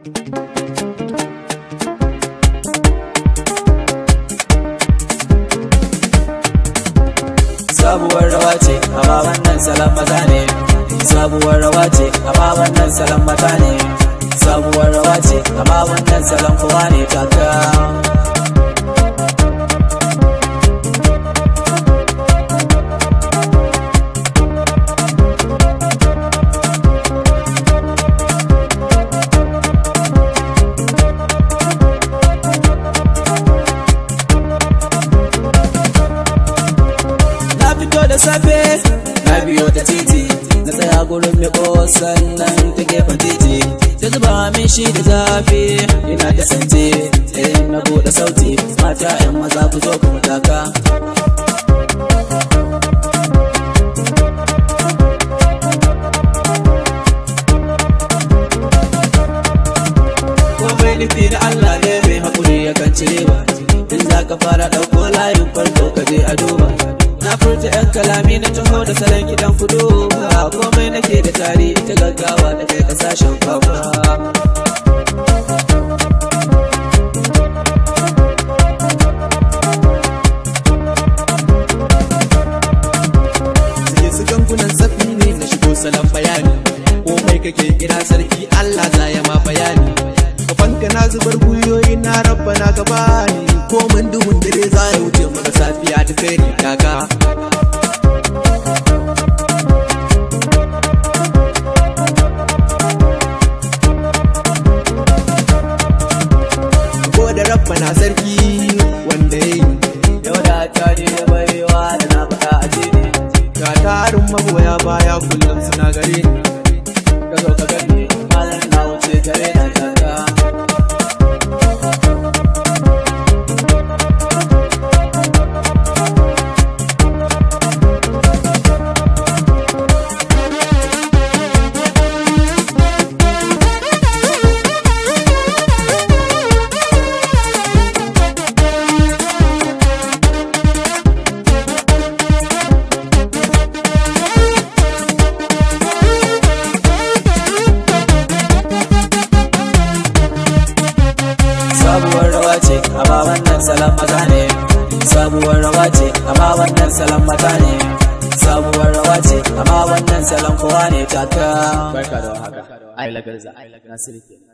sabuwar rawa ce amma wannan salon maza ne sabuwar rawa ce amma wannan salon mata ne sabuwar rawa ce amma wannan salon kowa ne taka na fito da safe na biyo ta titi na tsaya gurin mai sannan ta gefen titi ta zuba min shi da zafi ina ta sance eh na bude sauti mata yan maza ku zo ku mataka komai nufi na Allah ne mai haƙuri ya kan cire ba in za ka fara ɗauko layin farko ka je a duba na furta yan kalami na taho da salon gidan kudu a komai nake da tari ita gaggawa da kai kasashen kwakwa Suke su gangunan zafi ne na shigo salon bayani komai kake kira sarki Allah za ya ma bayani kafanka na zubar gwiwoyi na rabba na gaba ne komin duhun dare za ya wuce maka safiya ta kai ni kaka ko da rabba na sarki wanda ya yi yau da ta ne da baiwa da na faɗa a ce ne ga tarin magoya baya kullum suna gare ni ka zo ka gani malam na wuce gare na taka sabuwar rawa ce amma wannan salon maza ne sabuwar rawa ce amma wannan salon mata ne sabuwar rawa ce amma wannan salon kowa ne taka barka da haka ai lagarza nasiru kenan